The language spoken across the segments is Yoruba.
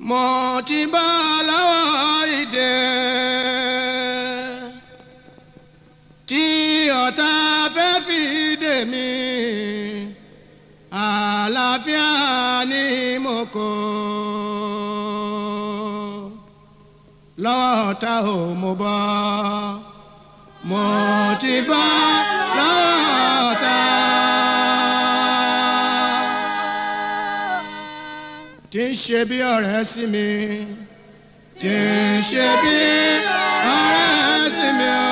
mo ti bá lọ́wọ́ ìdè tí ọ̀tá fẹ́ fi dè mí àlàáfíà ni mo kó lọ́wọ́ ọ̀tá ò mo bọ́ mo ti bá lọ́wọ́ ọ̀tá. tí ń ṣe bí ọ̀rẹ́ sí mi tí ń ṣe bí ọ̀rẹ́ sí mi o.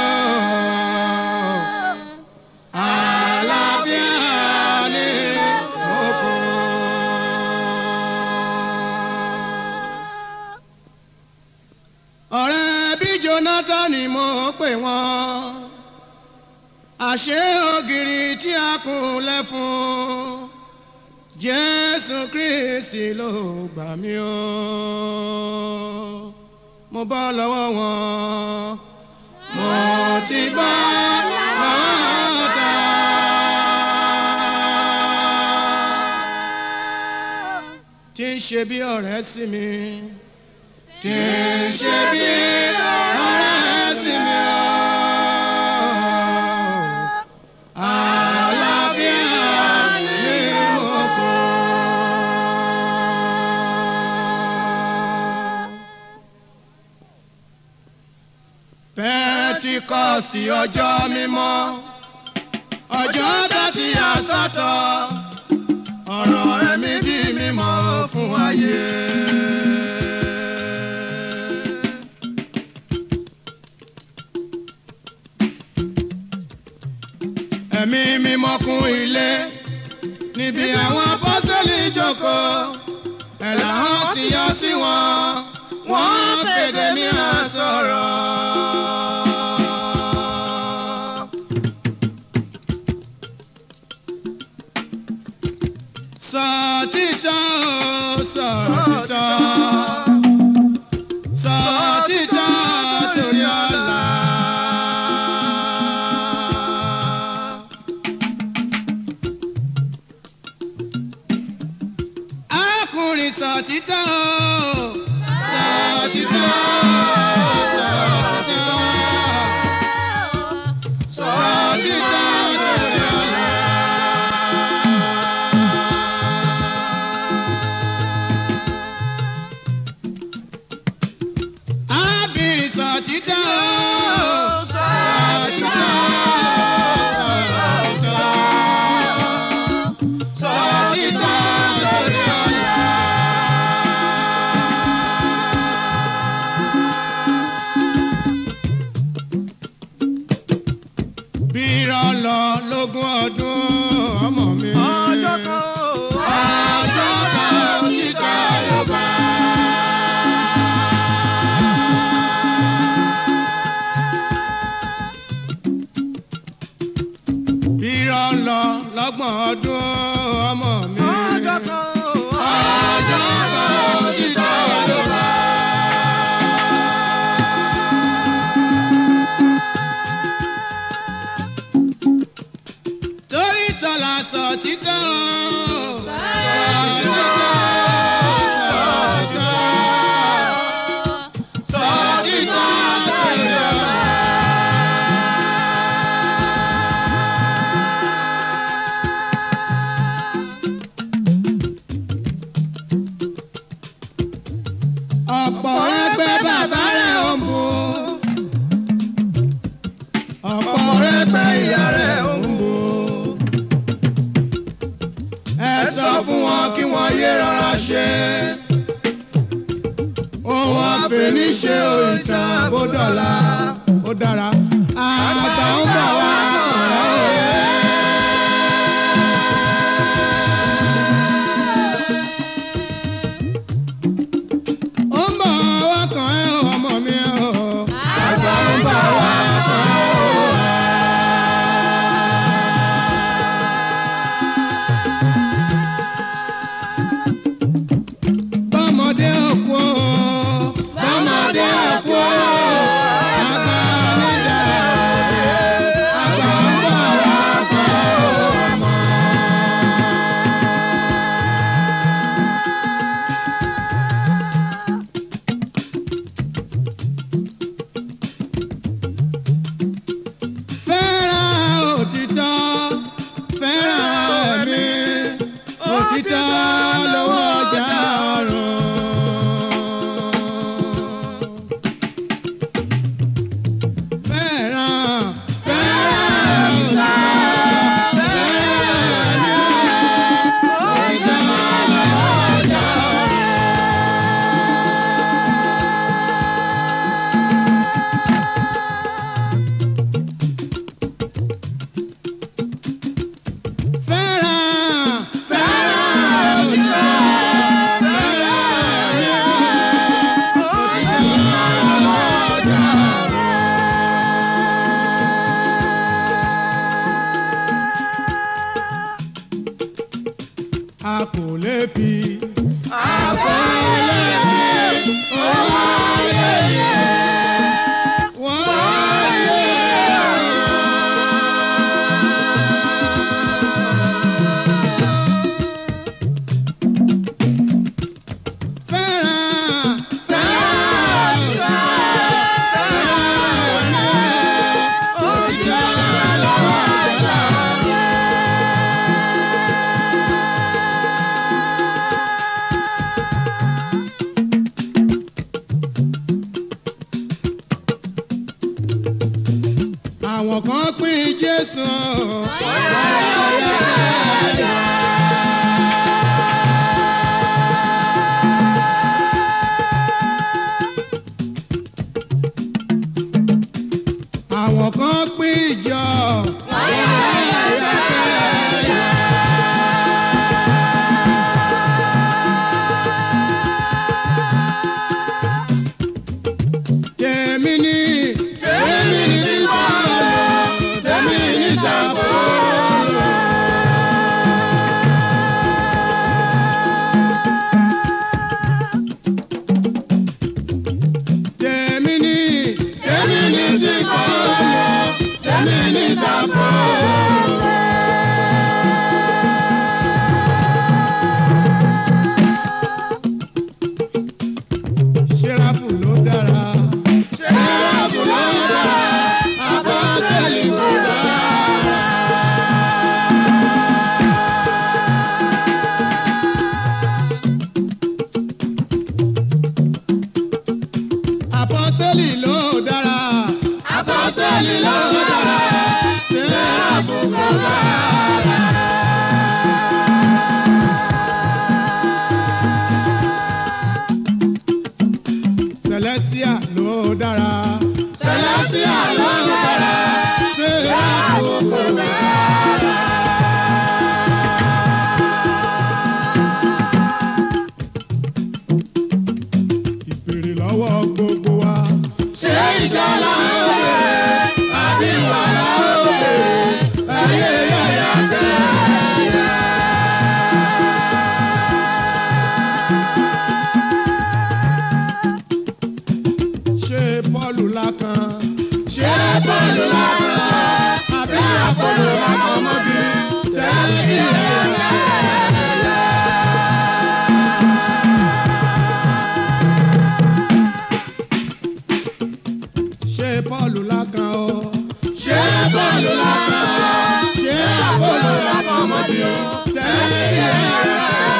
Àlàáfíà ni oko. ọ̀rẹ́ bí Jonathan ni mo pè wọ́n àṣé ògiri tí a kùn lẹ́fun jésù kristi ló gbà mí o mo bọ́ lọ́wọ́ wọn mo ti bọ́ lọ́wọ́ ta. tí ń ṣe bí ọ̀rẹ́ sí mi tí ń ṣe bí ọ̀rẹ́ sí mi o. Àlàáfíà ni mo kó. Pẹ́ntíkọ́sì ọjọ́ mímọ́ ọjọ́ tàti àsọtọ̀ ọ̀rọ̀ ẹ̀mí di mímọ́ fún ayé. ẹ̀mí mímọ́ kún ilé níbi àwọn apọ́sẹ́lì jókòó ẹ̀là hàn sí yọ sí wọn wọ́n fèdè ní àsọ̀rọ̀. sọ títọ́ o, sọ títọ́ sọ títọ́ torí ọ̀la. arákùnrin sọ títọ́ o, sọ títọ́ sọ títọ́ sọ títọ́ torí ọ̀la. arábìnrin sọ títọ́ o, sọ títọ́ sọ títọ́ sọ títọ́ torí ọ̀la. bí irọ́ lọ lógún ọdún ọmọ mi. ọjọ́ kan ó. ọjọ́ kan òtítọ́ ló bá. bí irọ́ lọ lọ́gbọ̀n ọdún ọmọ mi. ọjọ́ kan ó. ọjọ́ kan òtítọ́ ló bá. torí tọ́lá sọ títọ́ sọ títọ́ sọ títọ́ sọ títọ́ torí ọ̀la. ọ̀pọ̀ ẹgbẹ́ bàbá rẹ̀ ń bù ọ̀pọ̀ ẹgbẹ́ ìyá rẹ̀ ń bù ẹ sọ fún wọn kí wọ́n yé rọra ṣe ohun àfẹníṣe òìtàn bó dọ̀la ó dára àgbà ń bọ̀ wá kàn ẹ́ òye. ó ń bọ̀ wá kàn ẹ́ o, ọmọ mi o. àgbà ń bọ̀ wá kàn ẹ́ o. bọ́mọdé òkú o bọ́mọdé òkú o a kò lè fi. a kò lè fi owó ayé yẹ wọ́n lé fẹ́ràn fẹ́ràn fẹ́ràn òjò lọ́wọ́ àgbà. àwọn kan pín Jésù. àwọn kan pín ìjọ. tèmi ni tèmi ni tí bọ́ọ̀lù tèmi ni tàbọ̀. tèmi ni tèmi ni tí bọ́ọ̀lù tèmi ni tàbọ̀. ṣẹ́ráfù ló dára. ṣẹ́ráfù ló dára. àbọ̀sẹ̀lì kò dára. àbọ̀sẹ̀lì ló dára. àbọ̀sẹ̀lì ló dára. ṣẹ́ráfù kò dára. Celestia ló dára. Celestia ló dára. Ṣéráfù kò dára. Ìbéèrè lọ́wọ́ gbogbo wa. Ṣé ìjà la ó bèrè? Àbí ìwà la ó bèrè? Ayé yàyà kẹ́yà. ṣé bọ́ọ̀lù lákan. ṣé bọ́ọ̀lù lákan. àbí àpòlò lákan mọ́bí. tẹ́lẹ̀ ẹ̀rọ. ṣé bọ́ọ̀lù lákan o. ṣé bọ́ọ̀lù lákan. ṣé àpòlò lákan mọ́bí. tẹ́lẹ̀ ẹ̀rọ.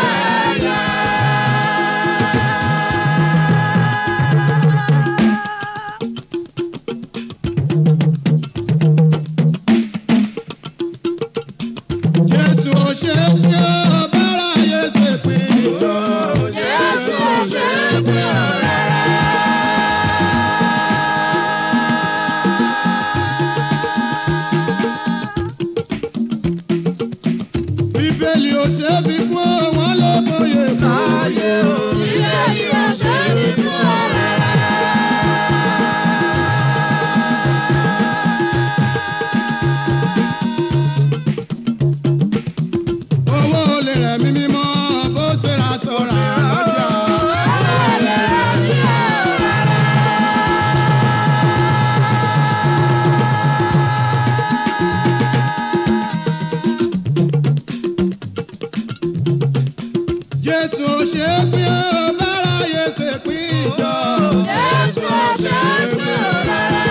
Jésù ò ṣe pé ó bára yé ṣe pé ìjọ. Jésù ò ṣe pé ó rárá. Bíbélì ò ṣe fi kún wọn ló kóye kóye o. Bíbélì ò ṣe fi kún ọ rárá. owó olè rẹ̀ mí mímọ́ bó ṣe ra sọ̀rọ̀ àlọ́jà. Jésù ṣe pín ó bára yé ṣe pín ìjọ. Jésù ṣe pín ó rárá.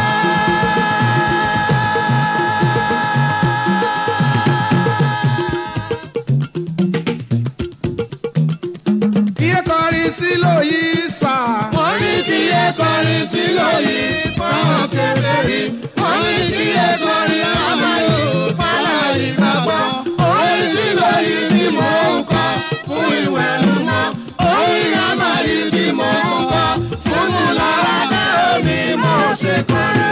kí ẹ kọrin sílò yìí sà. wọ́n ní kí ẹ kọrin sílò yìí fáwọn kékeré. wọ́n ní kí ẹ kọrin àmàlò fáwọn ìgbàgbọ́. orin sílò yìí tí mò ń kọ fún ìwẹ̀ mímọ́. orin àmàlì tí mò ń kọ fún múlára bẹ́ẹ̀ ni mo ṣe kọrin.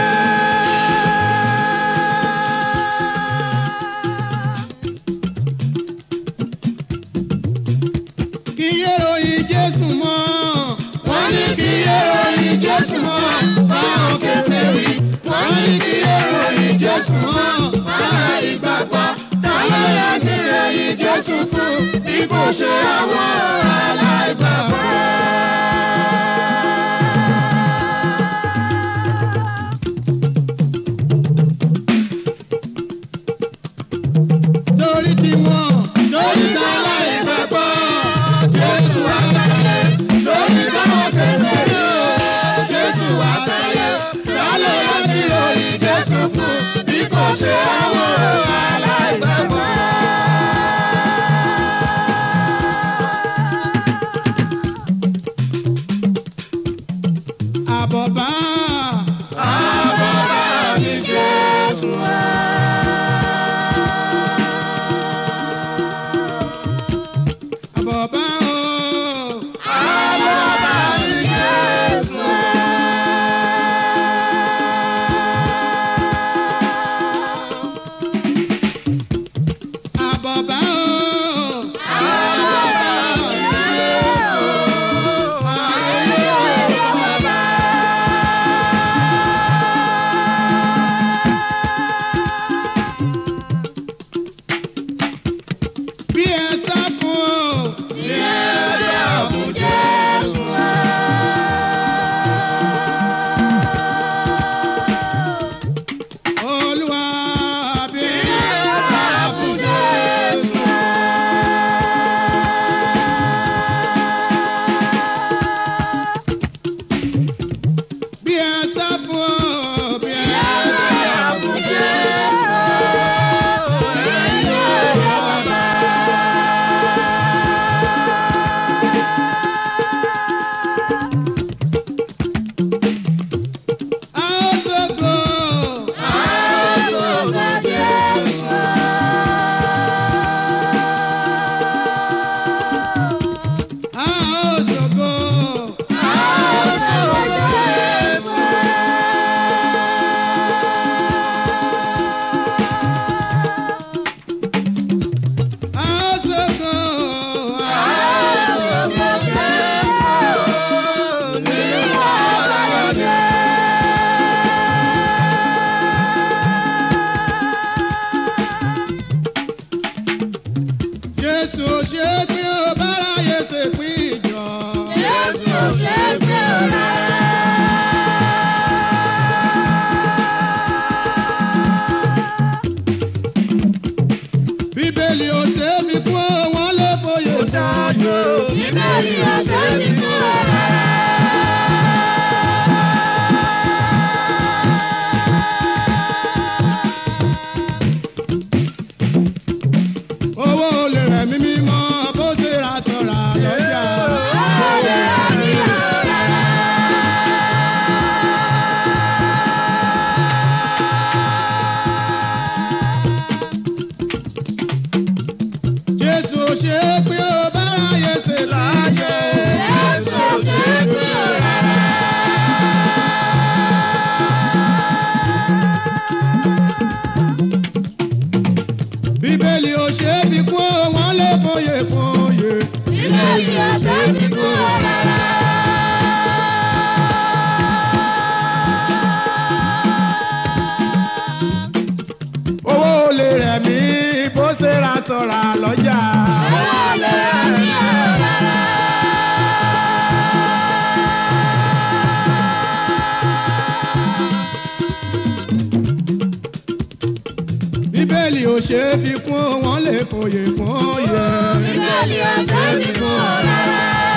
kí yé ròyìn Jésù mọ́. wọ́n ní kí yé ròyìn Jésù mọ́. fáwọn kèfèrí. wọ́n ní kí yé ròyìn Jésù mọ́. fáwọn ìgbàgbọ́. táwọn yẹ kí ròyìn Jésù fún. bí bí kò ṣe àwọn aláìgbàgbọ́. torí tí wọ́n Torí táwọn ìgbàgbọ́, Jésù wá sáyé. Torí táwọn kékeré o, Jésù wá sáyé. Lálẹ́ láti ròyìn Jésù fún bí kò ṣe àwọn aláìgbàgbọ́. àbọ̀bá Àbọ̀bá ni Jésù wá. àbọ̀bá o Àbọ̀bá ni Jésù wá. àbọ̀bá o Àbọ̀bá ni Jésù wá. Ayé bàbá. bí ẹ sá fún o Bí ẹ sá fún Jésù wá. olúwa bí Bí ẹ ẹ sá fún Jésù wá. bí ẹ sá fún o bí ẹ sá fún Jésù wá. Ayé bàbá. a ó ṣògo Àsọ̀gbà Jésù wá. a ó ṣògo Àsọ̀gbà Jésù wá. a ó ṣògo a Àsọ̀gbà Jésù wá. Nínú ọ̀rọ̀ rẹ̀. jésù ṣe pé ó báráyé ṣe pín ìjọ Jésù ṣe pé ọ̀rẹ́. bíbélì ò ṣe é fi kún o, wọn lè fòye Dáyọ̀. Bíbélì ọ̀sẹ̀ mi kún ọ̀rẹ́. owó olè rẹ̀ mímí mọ́ bó ṣe ra sọ̀rọ̀ lọ́jà. Ọ̀rẹ́ àmì ọ̀rẹ́. jésù ṣe é pé ó báráyé ṣe láàyè. Jésù ṣe pé ọ̀rẹ́. bíbélì ò ṣe é fi kún o, wọn lè fòye fòye. Bíbélì ọ̀sẹ̀ mi kún ọ̀rẹ́. owó olè rẹ̀ mí bó ṣe ra sọ̀rọ̀ lọ́jà. Ọ̀rẹ́ àmì ọ̀rẹ́. bíbélì ò ṣe é fi kún o, wọn lè fòye fòye. Bíbélì ọ̀sẹ̀ mi kún ọ̀rẹ́.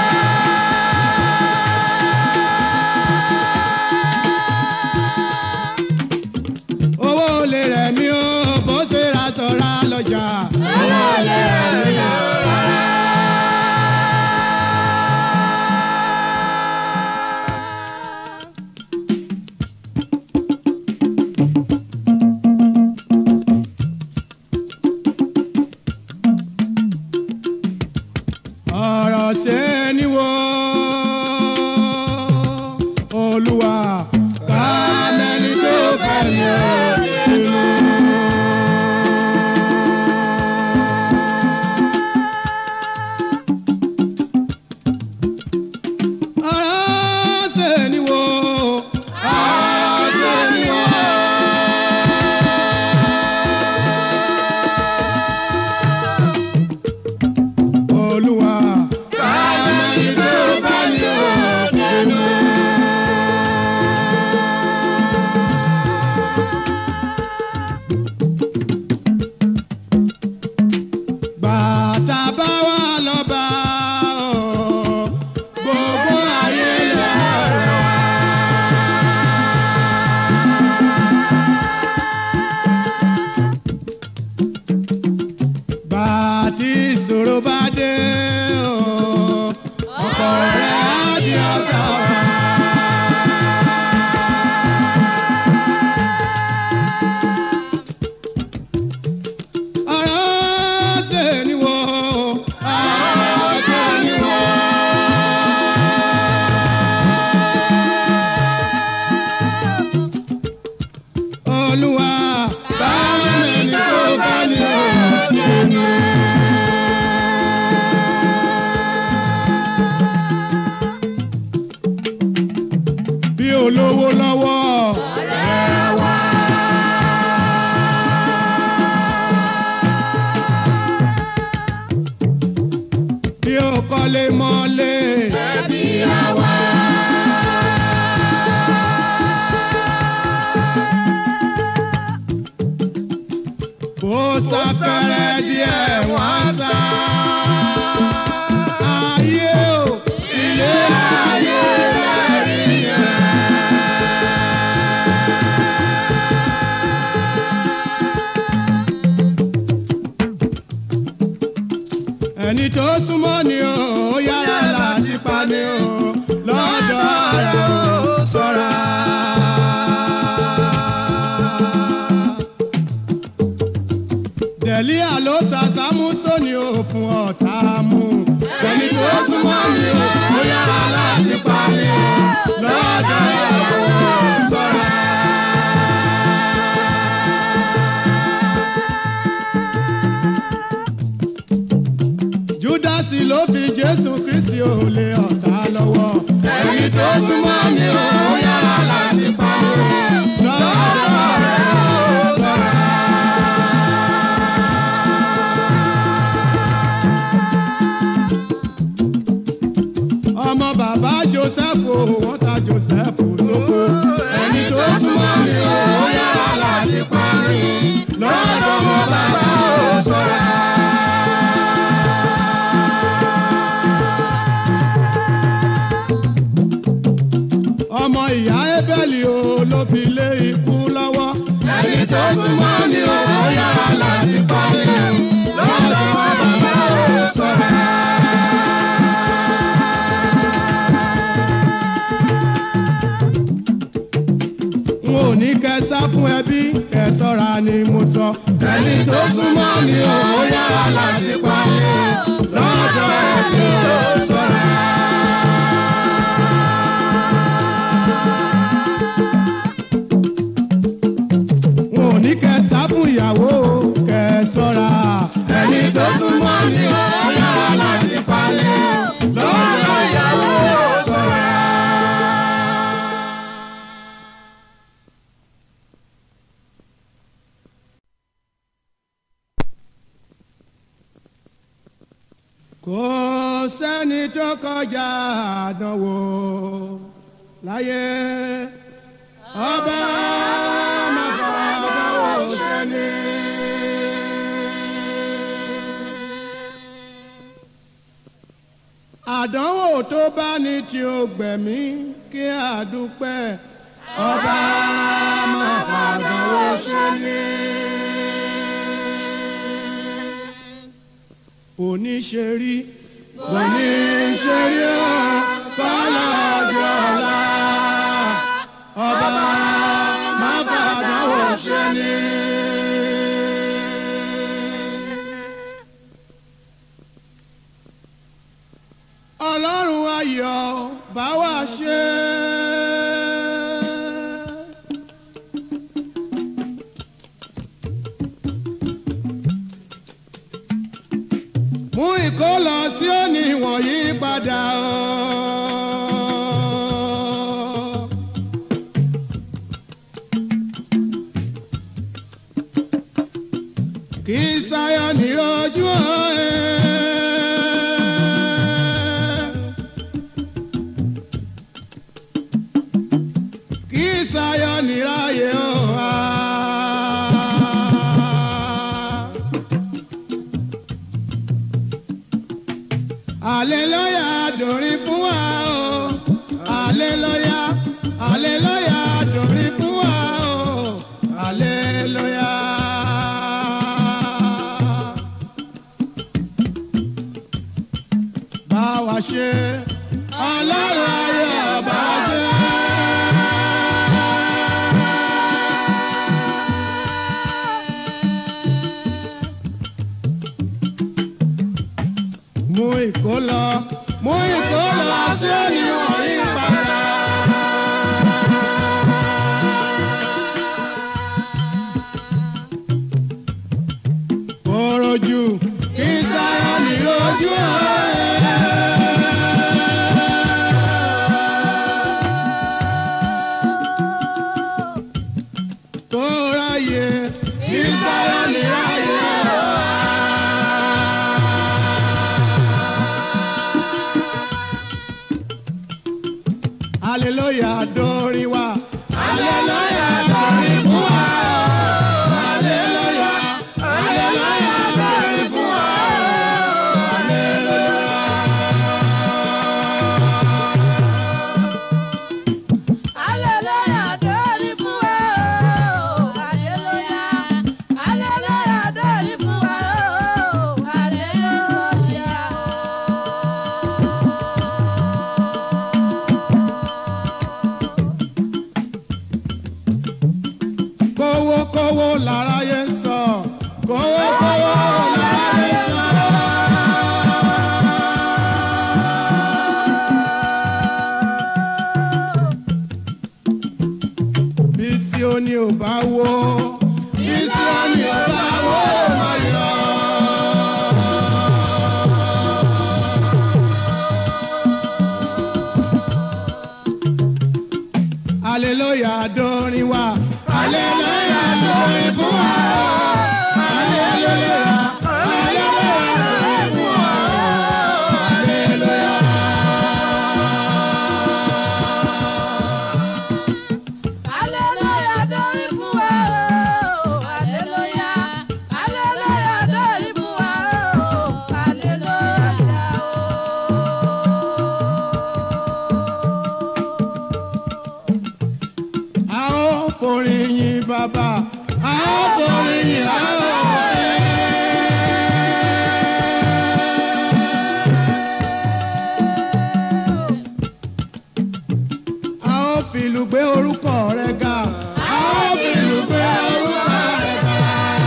owó olè rẹ̀ mí o bó ṣe ra sọ̀rọ̀ lọ́jà. Ọ̀rẹ́ àmì ọ̀rẹ́. ọ̀rọ̀ ṣe ni wo olúwa ká mẹ́ni tó fẹ́ mi ò nínú. ọ̀rọ̀ ṣe ni wo ọ̀rọ̀ ṣe ni wo. mọ́lémọ́lé. ẹbí àwa. bó sáfẹ́rẹ́ díẹ̀ wọ́n sá. ayé o ilé ayé lẹ́rí yẹn. ẹni tó súnmọ́ ni o ó yára láti pa ni o lọ́dọ̀ rẹ̀ o ṣọ́ra. dẹ̀líà ló ta sámúsónì o fún ọ̀tá mú. ẹni tó súnmọ́ mi ò ó yára láti pa mi ò lọ́dọ̀ ìyàwó ṣọ́ra. júdásì ló fi jésù kristi ò lé ọ̀tá lọ́wọ́. ẹni tó súnmọ́ mi ò ó yára láti pa mi ò lọ́dọ̀ rẹ̀ ó ṣọ́ra. ọmọ bàbá joseph o wọ́n ta joseph sóko. ẹni tó súnmọ́ mi ò ó yára láti pa mi lọ́dọ̀ ọmọ bàbá ó ṣọ́ra. ọmọ ìyá ebeli o ló fi lé ikú lọ́wọ́. ẹni tó súnmọ́ mi ò ó yára láti pa mi lọ́dọ̀ ọmọ bàbá ó ṣọ́ra. n ò ní kẹ́ sá fún ẹbí kẹ́ sọ́ra ni mo sọ. ẹni tó súnmọ́ mi ò ó yára láti pa mi lọ́dọ̀ ẹbí ó ṣọ́ra. n ò ní kẹ́ sá fún ìyàwó kẹ́ sọ́ra. ẹni tó súnmọ́ mi ò ó yára láti pa mi lọ́dọ̀ ìyàwó ó ṣọ́ra. kò sẹ́ni tó kọjá àdánwò láyé ọba màbà àdánwò sẹ́ni. àdánwò tó bá ní tí ó gbẹ̀mí kí àdúpẹ́ ọba màbà àdánwò sẹ́ni. oníṣẹ́rí oníṣẹ́rí ọ̀ kọ́lá ọjọ́ ọ̀la ọba má fàdánwò ṣe ni. ọlọ́run ayọ̀ bá wa ṣe. mú ìkólọ sí òní wọ̀nyí padà o. kì í sáyọ ní ojú ẹ̀. kì í sáyọ ní ráyè o. Aleluya dòrin fún wa o. Aleluya, aleluya dòrin fún wa o. Aleluya. Bá wa ṣe ọlọ́run ayọ̀ bá wa ṣe. mú ìkólọ mú ìkólọ sí ènìyàn yìí padà. Oroju kí sáyọ ní ojú ẹ̀. Kó ráyè kí sáyọ ní ráyè. aleluya dórí wa. aleluya lórí fún wa. aleluya aleluya lórí fún wa. Hallelujah, dórí fún wa o. Hallelujah. Hallelujah, dórí fún wa o. Hallelujah. kówókówó láráyé ń sọ. kówókówó láráyé ń sọ. bí Síónì ò bá wó. bí Síónì ò bá wó máa yọ. aleluya dórin wa. aleluya dórin fún wa. aleluya aleluya dórin fún wa. aleluya. Hallelujah, dórí fún wa o. Hallelujah. Hallelujah, dórí fún wa o. Hallelujah o. a ó forin yin bàbá a ó forin yin a ó a ó fìlù gbé orúkọ rẹ̀ ga a ó fìlù gbé orúkọ rẹ̀ ga.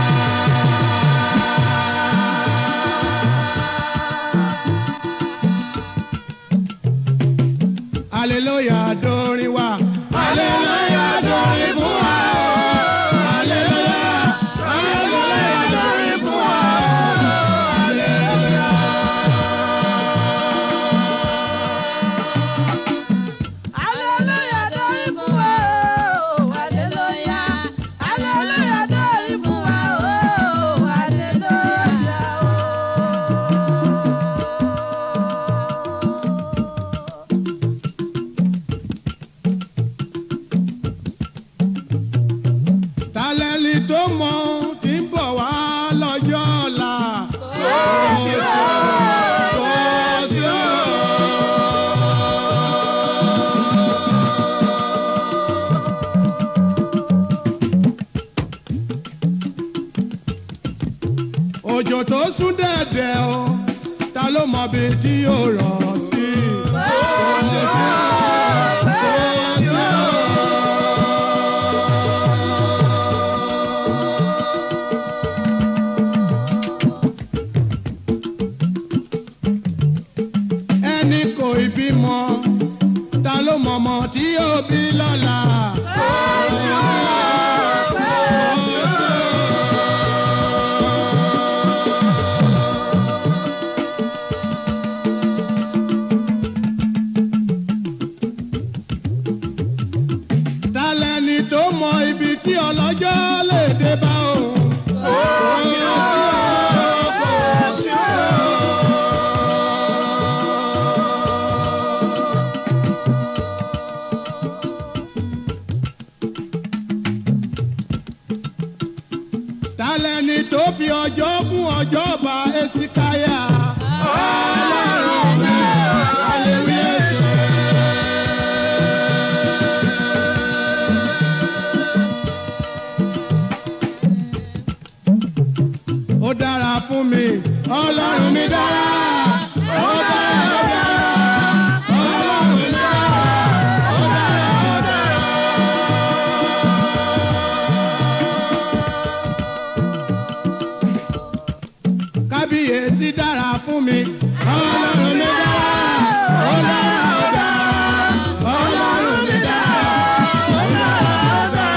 Aleluya dórin wa. Aleluya dórin fún wa. Aleluya. Aleluya dórin fún wa. Aleluya. Hallelujah, dórí fún wa o. Hallelujah. Hallelujah, dórí fún wa o. Hallelujah Tálẹ́lì tó mọ tí ń bọ̀ wá lọ́jọ́ ọ̀la. Kò sí o. Kò sí o. Òjò tó sún dẹ̀dẹ̀ o, ta ló mọ bí tí yóò rọ̀ sí? Kò sí o. Kò sí o. ẹni kò ì bímọ ta ló mọ̀mọ́ tí yóò bí lọ́la. ta lẹni tó mọ ibi tí ọlọ́jọ́ lè dé bá òun. Kò sí o, kò sí o. tálẹ́ni tó fi ọjọ́ kún ọjọ́ bá esikaya. ọlọ́run mi hallelujah ṣe. ó dára fún mi ọlọ́run mi dára. ó dára ó dára ọlọ́run mi dára. ó dára ó dára. kábíyèsí dára fún mi. ọlọ́run mi dára. ó dára ó dára. ọlọ́run mi dára. ó dára ó dára.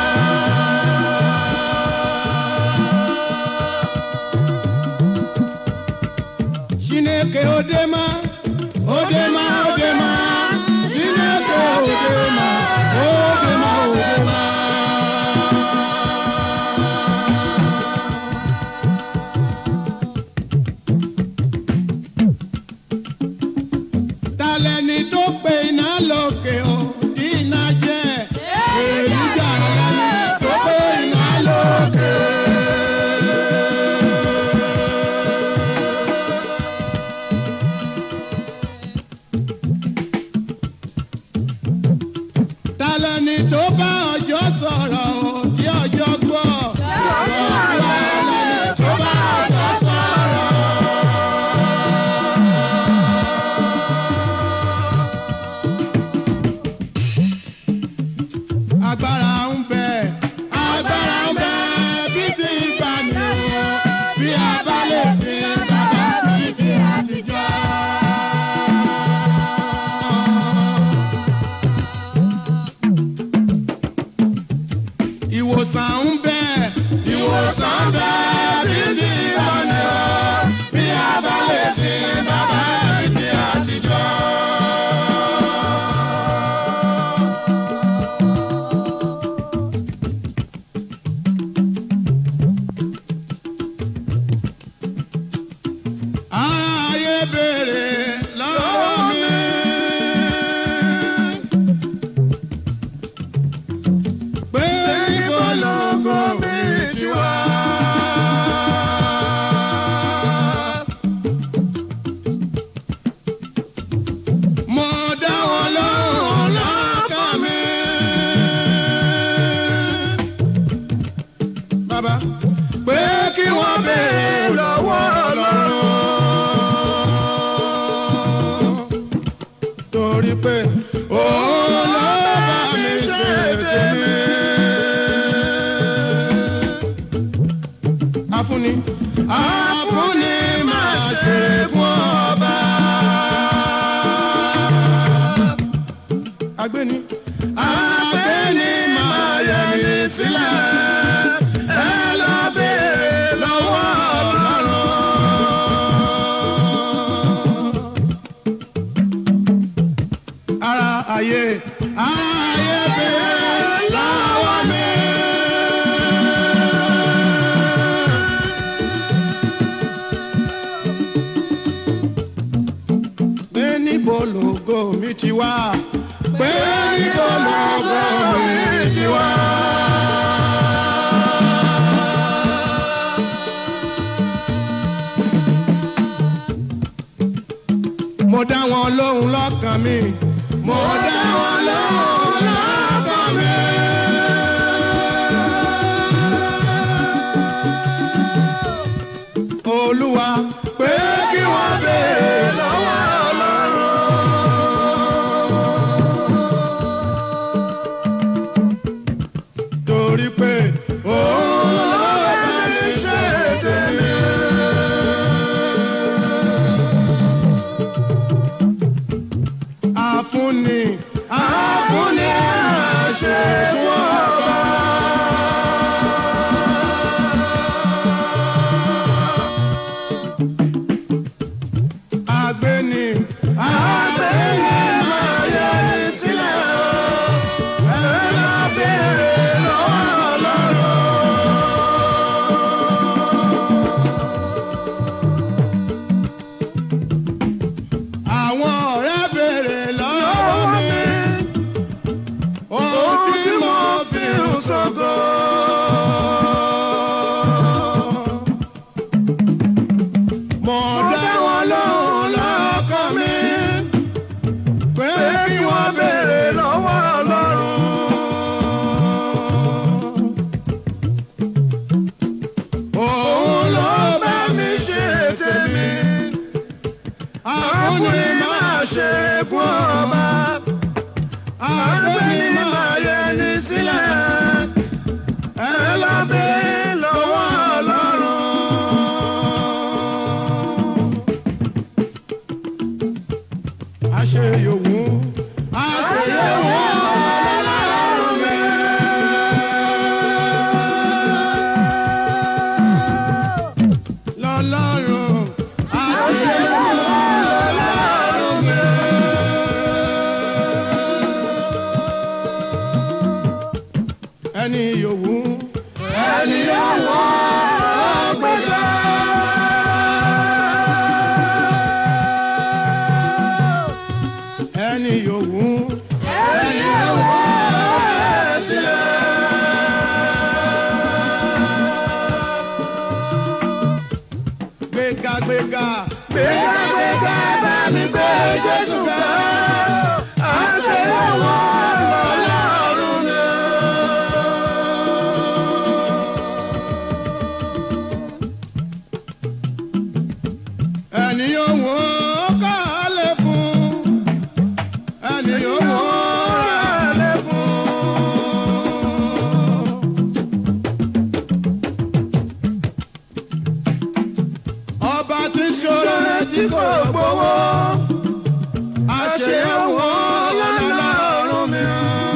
Chineke odema odema odema Chineke odema odema odema. talẹni tó pe iná lókè o tí pé òun ló bá mi ṣe tèmi. Afúnni afúnni máa ṣe kún ọba. Agbéni agbéni máa yẹ ní sílẹ̀. Ẹ lọ béèrè lọ́wọ́ Ọlọ́run. Ara ayé ayé béèrè lọ́wọ́ mi. pé níbo lògo mi ti wá pé níbo lògo mi ti wá. mo dá wọn lóhùn lọ́kàn mi mo dá wọn lóhùn lọ́kàn mi. olúwa pé kí wọ́n béèrè lọ́wọ́ ọlọ́run. torí pé òun ló bá mi ṣe tèmi. àfúnni àfúnni àṣẹ fún ọba. Agbéni agbéni máa yẹ ní sílẹ̀ o. Ẹ lọ béèrè lọ́wọ́ Ọlọ́run. Àwọn ọ̀rẹ́ béèrè lọ́wọ́ mi. Ohun tí mo fi ń ṣògo. Mo dá wọn lóhùn lọ́kàn mi. Pé kí wọ́n béèrè lọ́wọ́ Ọlọ́run. Òun ló bá mi ṣe tèmi. Àkúnni máa ṣe kún ọba. Àgbẹ̀ni máa yẹ ní sílẹ̀. Ẹ lọ béèrè lọ́wọ́ Ọlọ́run. Àṣẹ yòówù. Àṣẹ yòówù Ọlọ́run mi. Lọ́lọ́run. Àṣẹ yòówù Ọlọ́run mi. Ẹni yòówù. Ẹni yòówù ọgbẹ́dá. Ẹni yòówù. Ẹni yòówù sílẹ̀. Gbéga gbéga. Gbéga gbéga bá mi gbé Jésù ga. Àṣẹ yòówù Ọlọ́run mi. ẹni yòówù kálẹ̀ fún ẹni yòówù rálẹ̀ fún. ọba tí ṣọlẹ̀ tí kò gbowó àṣẹ owó lọ́lọ́run mi.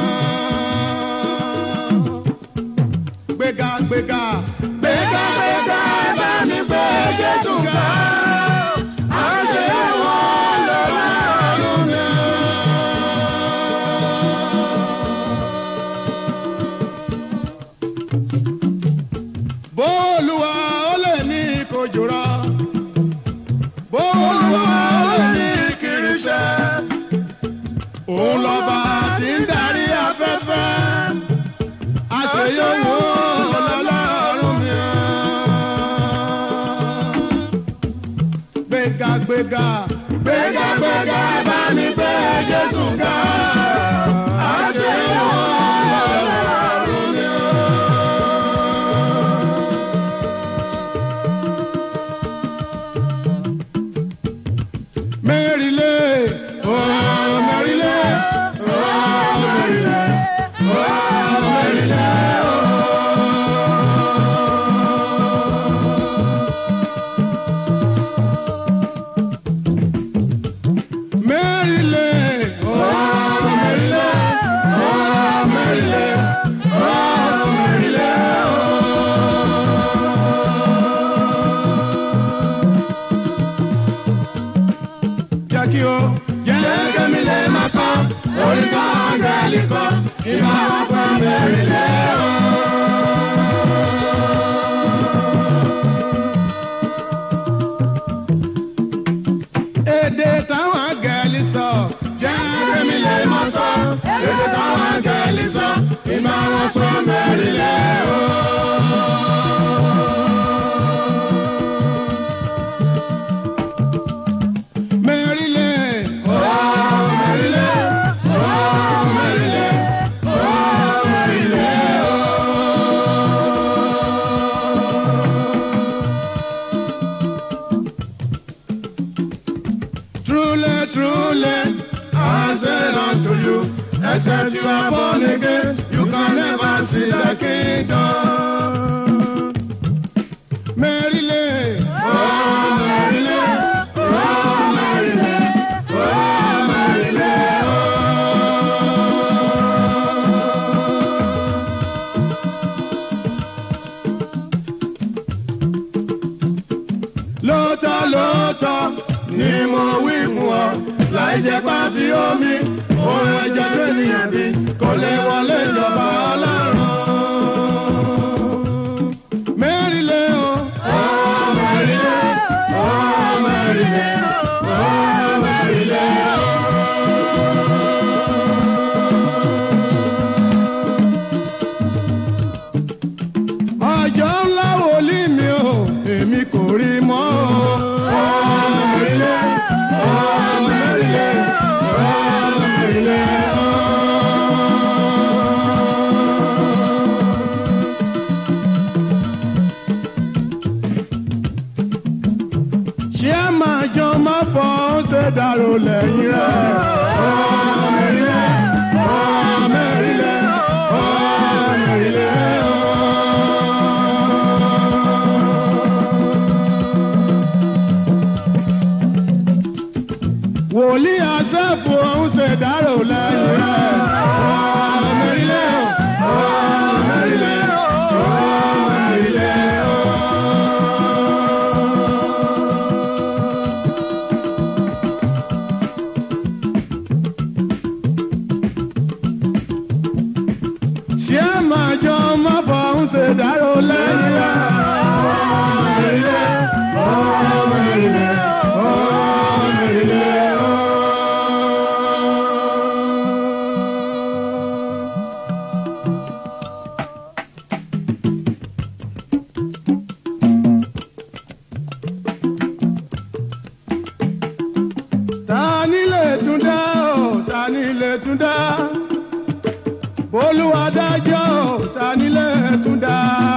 gbéga gbéga gbéga gbéga bá mi gbé Jésù ga. Àṣẹ owó lọ́lọ́run mi. bóòlùwà ó lè ní kojúra bóòlùwà ó lè ní kiriṣẹ́ òun lọ́ba tí ń darí afẹ́fẹ́ àṣeyọ̀wò lọ́lọ́run mi. gbéga gbéga gbéga gbéga bá mi gbé Jésù ga àṣeyọ̀wò lọ́lọ́run mi. Mẹ́rìnlé, oh Mẹ́rìnlé. mi o jẹ́ kẹ́mi lè máa kọ́ orí kan áńgẹ́lì kan ìmọ̀ ọ̀pọ̀ mẹ́rin lẹ́ o. èdè táwọn áńgẹ́lì sọ jẹ́ kẹ́mi lè máa sọ èdè táwọn áńgẹ́lì sọ ìmọ̀ ọ̀pọ̀ mẹ́rin lẹ́ o. Maryland, oh Maryland, oh Maryland, oh Maryland, oh. Truly, truly, I said unto you, except you are born again, you can never see the kingdom. Maryland, oh Maryland, oh Maryland, oh Maryland, lóòótọ́ lóòótọ́ ni mo wí fún ọ láì jẹ́ pàfi omi òun ẹ̀jẹ̀ lẹ́nìyàn bí kò lè wọlé ìjọba ọlọ́run. Mẹ́rìnlẹ́ o. Oh, Mẹ́rìnlẹ́. Oh, Mẹ́rìnlẹ́. Oh, Mẹ́rìnlẹ́ o. ọjọ́ ńlá wòlíì mi o èmi kò rí mọ́ o. Oh, Mẹ́rìnlẹ́. Oh, Mẹ́rìnlẹ́. Oh, Mẹ́rìnlẹ́ o. ṣé ẹ máa jọ má fọ ó ṣe dàrú lẹ́yìn rẹ̀. Oh, Mẹ́rìnlẹ́. Oh, Mẹ́rìnlẹ́. Oh, Mẹ́rìnlẹ́ o. wòlíì àṣẹ́fù ọ̀hún ṣe dárò lẹ́yìn rẹ̀. Ọ̀ mẹ́rìnlẹ́ o, ọ̀ mẹ́rìnlẹ́ o, ọ̀ mẹ́rìnlẹ́ o. Ṣé ẹ máa jọ má fọ̀hún ṣe dárò lẹ́yìn rẹ̀? Ọ̀ mẹ́rìnlẹ́ o, ọ̀ mẹ́rìnlẹ́ o, ọ̀ mẹ́rìnlẹ́ o. ta ni lè tún dá o ta ni lè tún dá bolúwa dájọ́ o ta ni lè tún dá.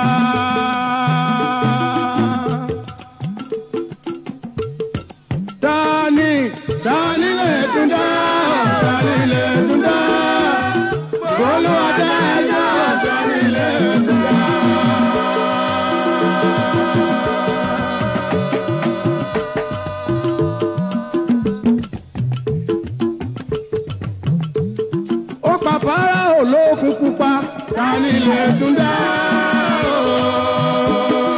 ta ni ta ni lè tún dá o ta ni lè tún dá bolúwa dájọ́ o ta ni lè tún dá. ó pa fáráò lókun pupa ta ni lè tún dá o.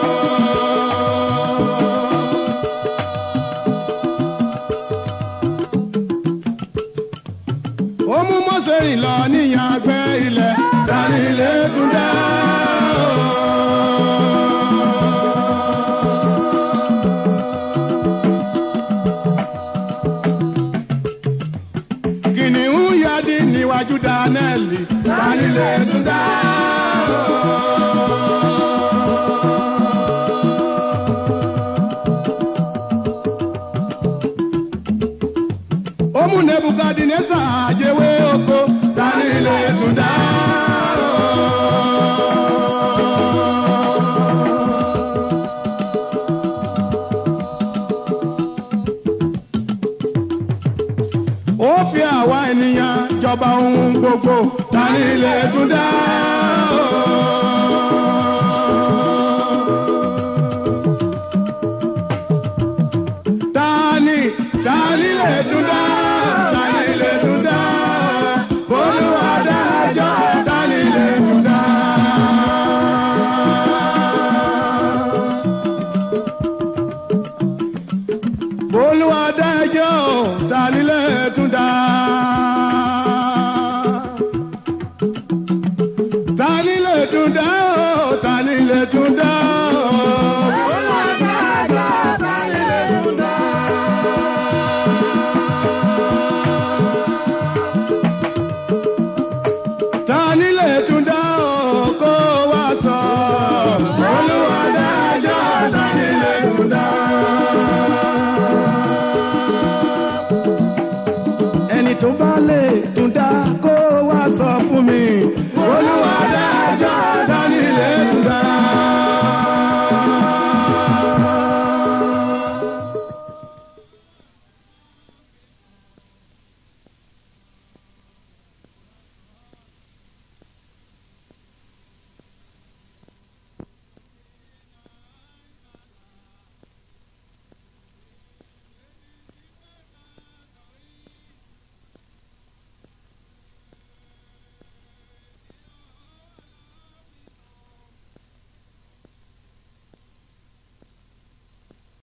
ó mú Mósè rìn lọ níyàn àgbẹ̀ ilẹ̀ ta ni lè tún dá o. kìnìún yadi níwájú dánẹ́ẹ̀lì tani lè tún dá o. ó mú nebukadinesa àjẹwé oko tani lè tún dá o. ó fi àwa ènìyàn jọba ohun gbogbo tani lè tún dá o. tani tani lè tún dá tani lè tún dá Olúwa dájọ́ tani lè tún dá. Olúwa dájọ́. jẹ́ ò ta nílé tún dá.